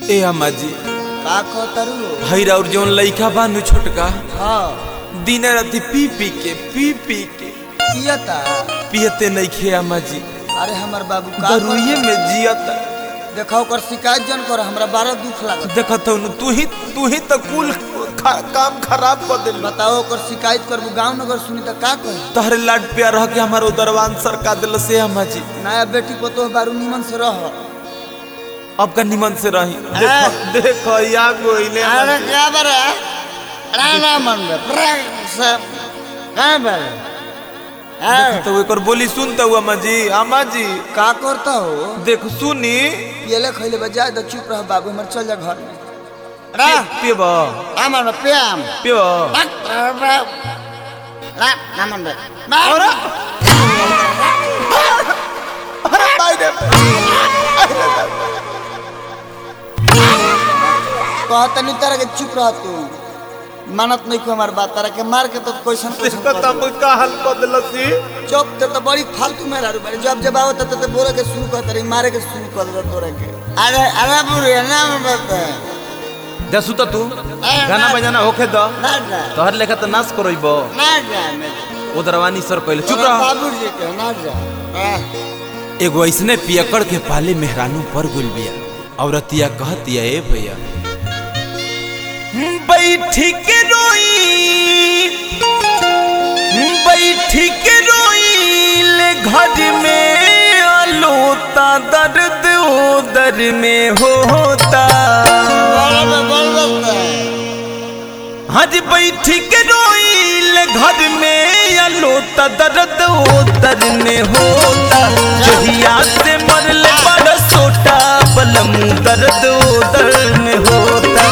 ए अम्मा जी का कहतरू भैरा और जौन लइका बानू छोटका हाँ दिन राति पी पी के पी पी के पियता पियते नहीं खे अम्मा जी अरे हमर बाबू का दरुइये में जियता देखा ओकर शिकायत जन कर हमरा बारा दुख लागत देखत हूँ तू ही तू ही तो कुल खा, काम खराब कर दिल बताओ ओकर शिकायत करबू गांव नगर सुनी त का कही तहरे लाड प्यार रह के हमारो दरवान सरका दिल से अम्मा जी नया बेटी को तो बारू निमन से रह अब का निमन से रही देखो देखो या गोइले अरे क्या बरे राणा मन सब का बरे तो एकर बोली सुनता हुआ अम्मा जी अम्मा जी का करता हो देख सुनी पियले खइले बजाय त चुप रह बाबू हमर चल जा घर में पे पेबा हमर प्याम पेबा नामन बे अरे अरे भाई रे कहत नहीं तरह के चुप रह तू मानत नहीं को हमार बात तरह के मार के तो क्वेश्चन देखो तब का हाल बदलसी चुप ते तो बड़ी फालतू मेरा रू मेरे जब जब आवत त बोले के शुरू कर रही मारे के शुरू कर दे तोरे के अरे अरे बुरे ना बता दसू तो तू गाना बजाना होखे द ना जा तोहर लेखा तो नाश करइबो ना जा मैं ओदरवानी सर कहले चुप रह बाबू जी के ना जा आह, एगो ऐसने पियकड़ के पाले मेहरानू पर गुल बिया औरतिया कहतिया ए भैया बैठी के रोई बैठी के रोई ले घर में आलोता दर्द उदर में होता बोल बे, बोल बे। हज बैठी के रोईल घर में आलोता दर्द उदर में होता जहिया से मरले बड़ सोटा बलम दर्द उदर में होता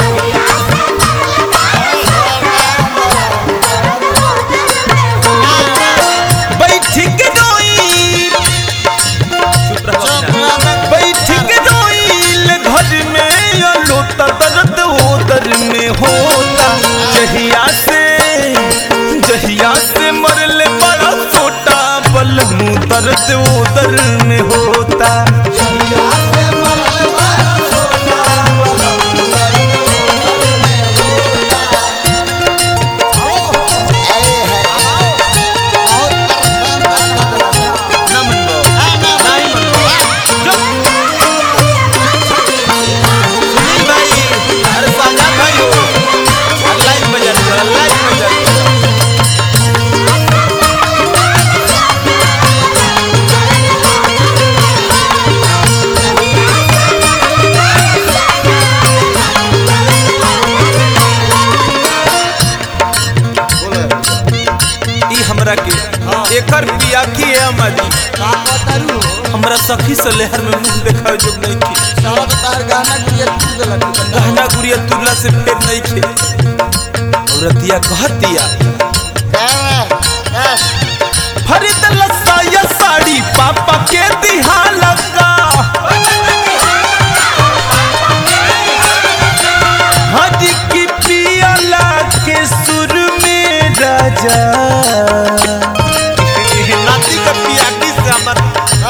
बैठी के रोई चुप रहो बैठ के रोईल घर में आलोता दर्द उदर में होता जहिया से जहिया से मरले बड़ा छोटा बलमू दर्द उदर में होता ना मनबो नहीं मनबो चुप सुनील भाई अरे साजा भाई हो लाइट बजा दो लाइट बजा दो ई हमरा के एकर पिया की है अम्मा जी का कहतरू हमरा सखी से लहर में मुंह देखावे जोग नहीं की साला तो तार गाना गुड़िया तू देलक तू तो गहना गुड़िया तुरला से फेर नहीं खे औरतिया कहतिया फरीद लसाया साड़ी पापा के दिहा लगा हज की पियाला के सुर में राजा नाती का पियाटी से हमर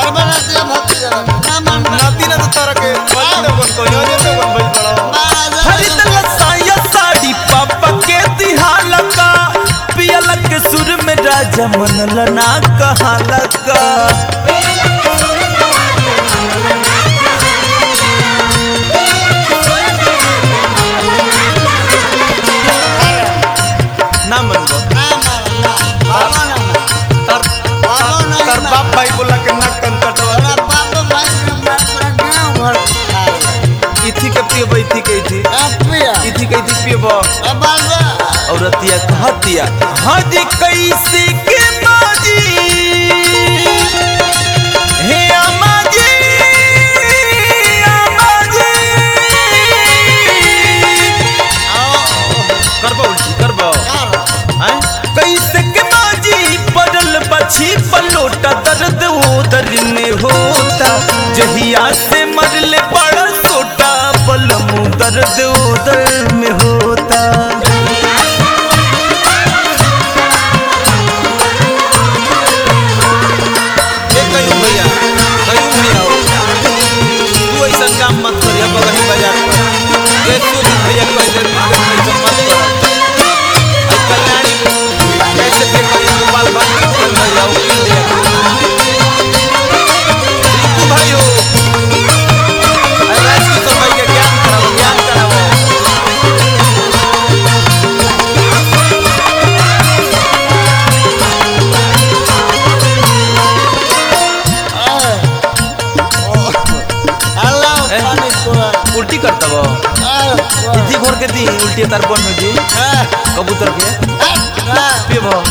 नाती ना तो तारा के बंद बन को यो जे बन भइल पड़ो खरीद लसाया साड़ी पापा के दिहा लगा पियाला के सुर में राजा मन लना कहा लगा ना मनबो तर तर बाप भाई बोला के नाक कन कटवा इथी के पियबो इथी के इथी इथी के इथी पियबो औरतिया कहतिया हज कैसे के बाजी हे अम्मा जी अम्मा जी करबो उल्टी करबो हैं कैसे के बाजी पड़ल बछी पलोटा दर्द उदर में होता जहिया से मरले बड़ा सोटा बलमू दर्द उदर में होता ए कयूं भैया कयूं भैया हो। तू ऐसा काम मत करिया कहीं बाजार पर ये सूरज भैया कह दे कैसे मत करो आई कल्याणी कैसे फिर कहीं गोपाल भाई गोपाल भैया वकील दिया रिंकू भाई हो अरे राजकिशोर भाई के ज्ञान कराओ ज्ञान कराओ अल्लाह ए? पानी तोरा उल्टी करता वो इतनी घोर के दी उल्टी तार बन हो जी कबूतर के पे भो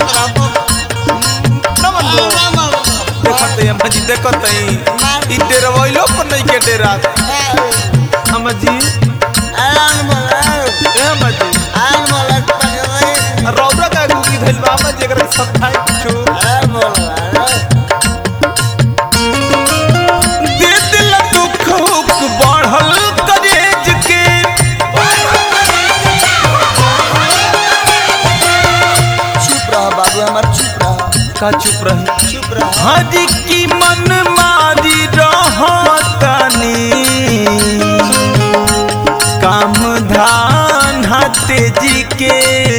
नमन भो देखत है अम्मा जी देखत है ई डेरा वइलो पर नहीं के डेरा अम्मा जी ए अम्मा जी रौदा का गुगी धइल बा अम्मा जी एकरा सब खाए कुछो दे दिल दुख हुक बढ़ल करेज के चुप रह बाबू हमार चुप रह का चुप रही चुप रह हज की मन मारी रहतनी काम धान तेजी के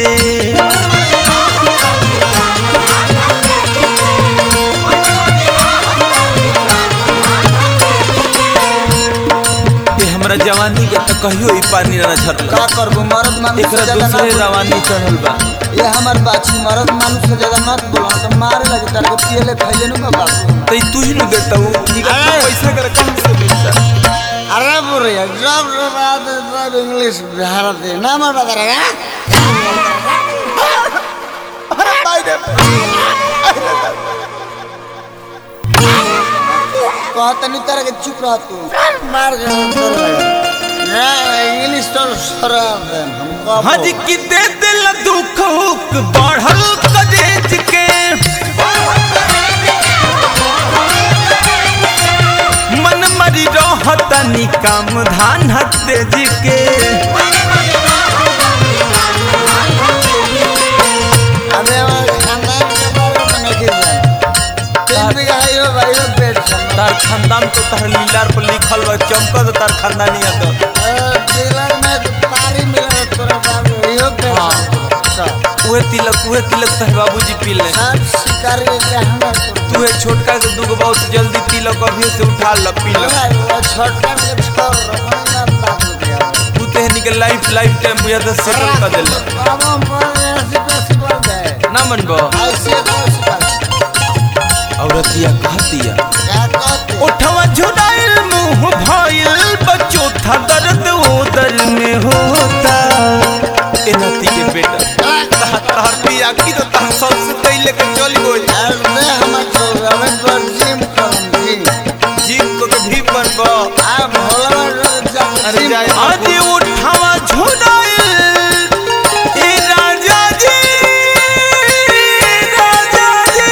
ये हमरा जवानी के तो कहियो ई पानी ना झरला का करबो मरद मानुष एकरा से ज्यादा दूसरे ना रवानी चढ़ल बा ये हमार बाछी मरद मानुष से ज्यादा मत बोला तो मारे लगे तार के पियले खैले नु बाबू तो तू ही न देता हूँ अरे! पैसा कर कहाँ से मिलता अरे बुरे जब रात सब इंग्लिश भारत है ना मत करेगा अरे भाई रे कहता नहीं तरह के चुप रह तू मार के अंदर लगा ना इंग्लिश तो शराब है हमको हज की दे दिल दुख हुक बढ़ल कदेज के मन मरी रहतनी काम धान तेज के अबे हमारे खानदान के बारे में नहीं जान तीन बीघा है यो भाई यो पेट खानदान तार खानदान तो तार लीलार पर लिखल बा चमकत तार खानदानी तो डीलर में पारी मिला तोरा बाबू यो पेट हाँ। सब उहे तिलक उहे तिलक तार बाबूजी पी ले सब शिकारी के हमार तू है छोटका के दूगो बहुत जल्दी तिलक अभी से उठा ल पी ल वो छोटा के छोड़ रखना बात हो गया तू तेहनी के लाइफ लाइफ टाइम बुझा तो सेटल कर देल बाबा पर ऐसी कैसी बात है ना मनबो ऐसे कैसी बात औरतिया कहतिया क्या कहते उठवा झुराइल मुंह भइल बच्चो था दर्द उदर में होता ए नती के बेटा तहा तहर पिया की तो तहर सबसे पहले के चली गई अरे हमार छोरा में पर जिम करम जी जीव को के भी बनबो आ भोला जब अरे जिम जाए करम। आज उठवा झुराइल ए राजा जी राजा जी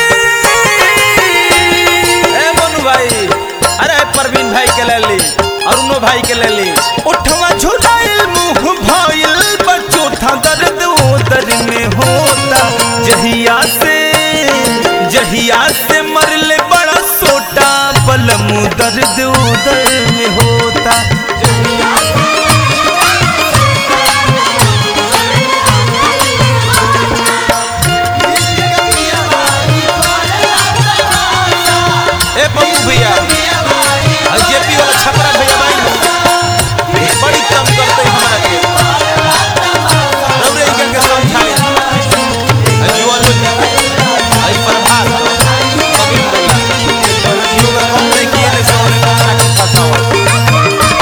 ए मोनू भाई अरे परवीन भाई के ले ली अरुणो भाई के ले ली उठवा झुराइल मुंह भइल बच्चो था दर्द उदर में होता जहिया से जहिया से मरले बड़ा सोटा बलम दर्द उदर में होता ए पप्पू भैया और जेपी वाला छपरा भैया भाई बड़ी तंग करते हैं हमारा के रौरे के के समझाए आ जुआन लोग आई प्रभात कभी बोला लोग कम नहीं किए ने सोने का के फसावा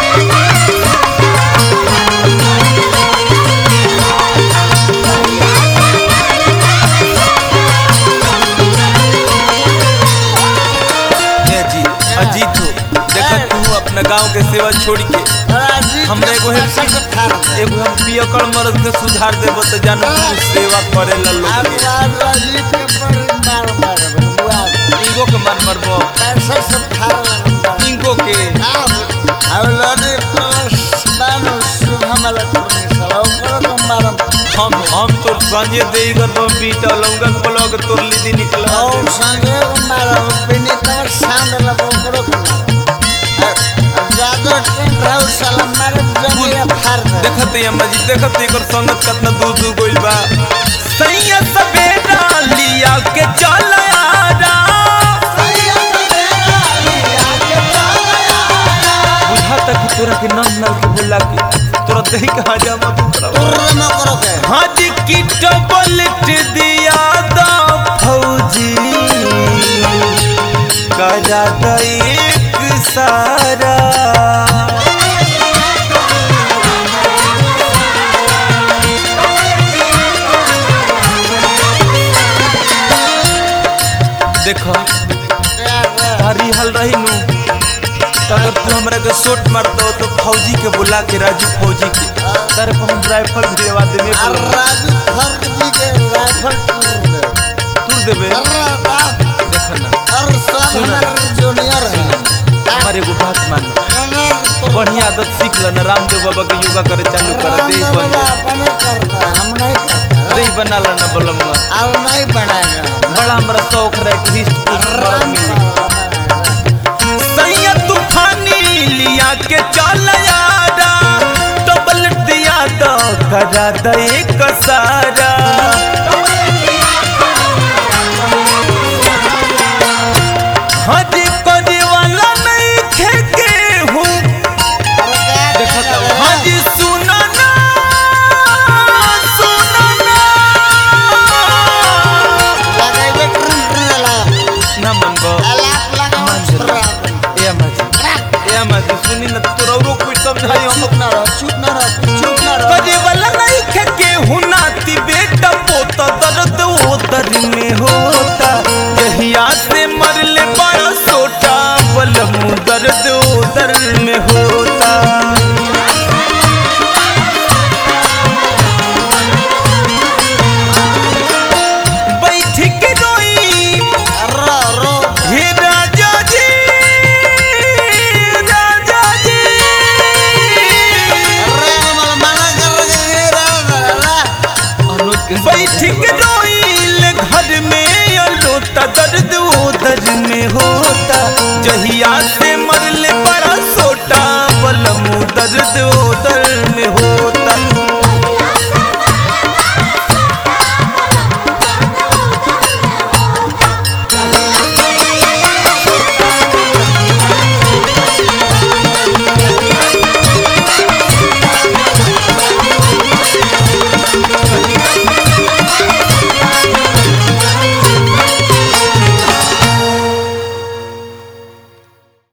ए जी अजीत हो देखा तू अपना गांव के सेवा छोड़ के हमरा एगो है एगो हम पियकड़ मर्द के सुधार देबो तो जानो तू सेवा करे ला लोग के इगो के मार मरबो इनको के हम हम तो संजय देई कर बम बीटा लौंगा के ब्लॉग तोर लीदी निकला साला मारे जमीन फाड़ दे देखत ये अम्मा जी देखत एकर संगत कितना दूर दूर गइल बा सैया सवेरा लिया के चल आरा बुझा तक तोरा के नल नल के बोला के तोरा दही के हजामा दूसरा तुर्र न करो के हाथ की टबलट दिया दा फौजी करा दा एक सारा देखो भारी हल रही नु तो अगर तू हमरा के शॉट मार दो तो फौजी के बुला के राजू फौजी के तेरे पर हम राइफल भिड़वा देबे और राजू खर्च जी के राइफल तुर्र दे तू देबे अरे बाप देखो ना और सब हमारे जूनियर है हमारे एगो बात मान बढ़िया आदत सीख ल ना रामदेव बाबा के योगा करे चालू कर दे रामदेव बन बाबा अपने करता है, हम नहीं करते दे बना ला ना बलमुआ अब नहीं बनाएगा बड़ा हमरा शौक रहे कि हिस्ट पुस्ट मिली सैया तूफानी लिया के चल यारा डबल दिया तो करा दे एक सारा हज करे वाला नहीं खेके हूँ देखत हूँ हज सुना ना सुना ना लगाइबे ट्रिन ट्रिन लगा ना मन बा अलाप लगा मान ट्रिन ए अम्मा जी ए अम्मा जी सुनी ना तोरा औरो कोई समझाई हम चुप ना रहो